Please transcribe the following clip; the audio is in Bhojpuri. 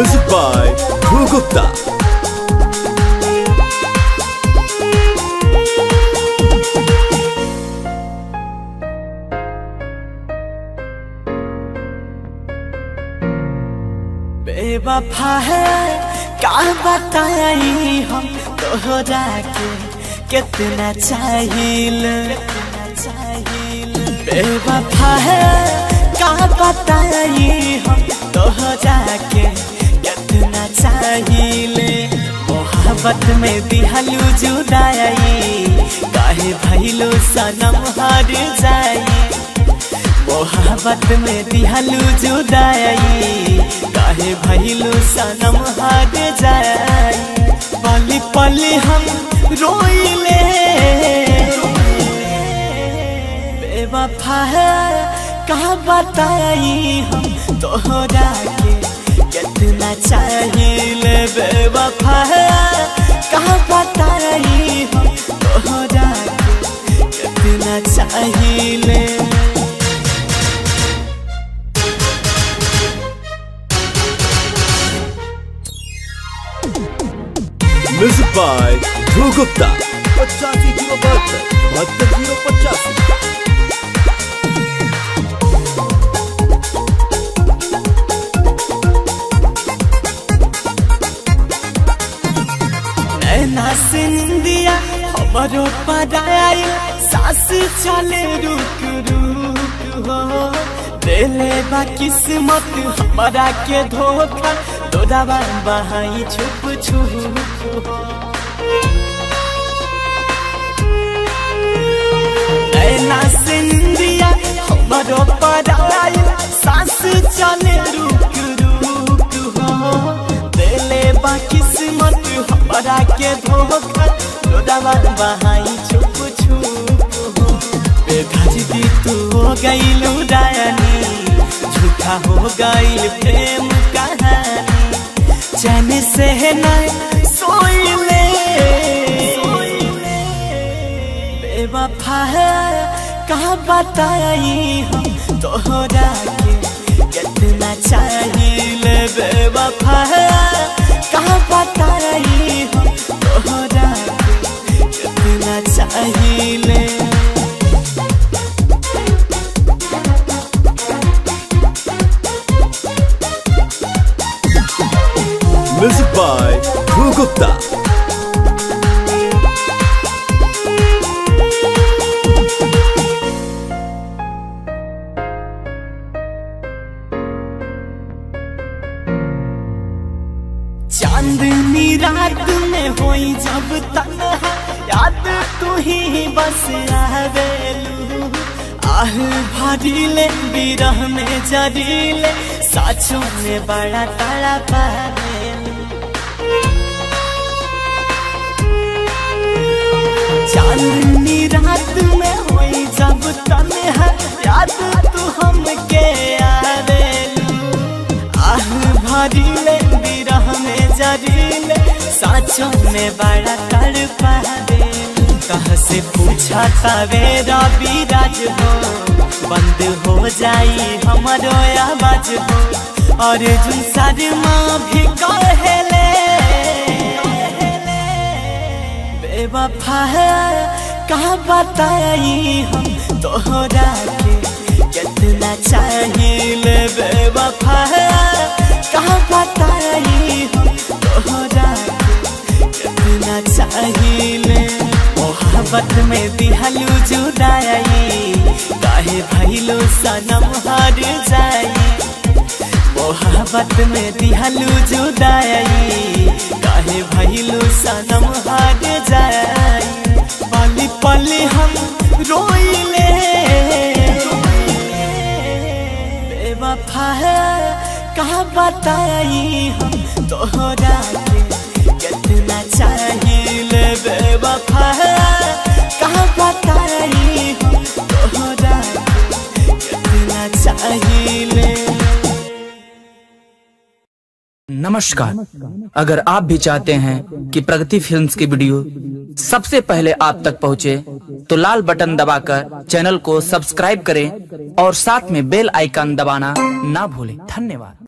Music by Dhru Gupta. बेवफा है का बताई हम तोहरा के कितना चाहिल बेवफा है का बताई हम तोहरा के कितना चाहिल मोहब्बत में दिहलू जुदाई काहे भइलो सनम हार जाई मोहब्बत में दिहलू जुदाई काहे भइलू सनम हार जाई पली पली हम रोइले बेवफा है कहा बताई हम तोहरा के कितना चाहिए बेवफा है कहा बताई हम तोहरा के कितना चाहिए Music by Dhru Gupta. पचासी जीरो बहत्तर बहत्तर जीरो पचासी नैना सिंदिया हमरो पराई सास चले रुक रुक हो देले बा किस्मत हमारा के धोखा दोदाबा बहाई छुप छुप हो नैना सिंदिया हमरो पराई सास चले रुक रुक हो देले बा किस्मत हमारा के धोखा दोदाबा बहाई छुप छुप हो बेधजदी तू हो गईलू रानी झूठा हो गईल प्रेम कहानी चैन से नहीं सोइले बेवफा है कहा बताई हम तोहरा के कितना चाहिए बेवफा है कहा बताई हम तोहरा के कितना चाहिए Music by Dhru Gupta. चांदनी रात में होई जब तन्हा याद तू ही बस आवेलू आह भरीले बिरह में जरीले साचों में बड़ा तारा पावेलू चांदनी रात में होई जब तन्हा याद तू हमके आवेलू आह भरीले बिरह में जरीले साचों में बड़ा कर पावे कह से पूछा तवे रवि राज हो बंद हो जाई हमारो आवाज हो और जुन शर्मा भी कहेले बेवफा है कहा बताई हम तोहरा के कितना चाहिए बेवफा है कहा बताई हम तोहरा के कितना चाहिए मोहब्बत में दिहलू जुदाई काहे भइलो सनम हार जाई मोहब्बत में दिहलू जुदाई काहे भइलू सनम हार जाई पली पली हम रोइले बेवफा है कहा बताई हम तोहरा के कितना चाहिए बेवफा है कहा बताई हम तोहरा के कितना चाहिए नमस्कार अगर आप भी चाहते हैं कि प्रगति फिल्म्स की वीडियो सबसे पहले आप तक पहुंचे, तो लाल बटन दबाकर चैनल को सब्सक्राइब करें और साथ में बेल आइकन दबाना ना भूलें धन्यवाद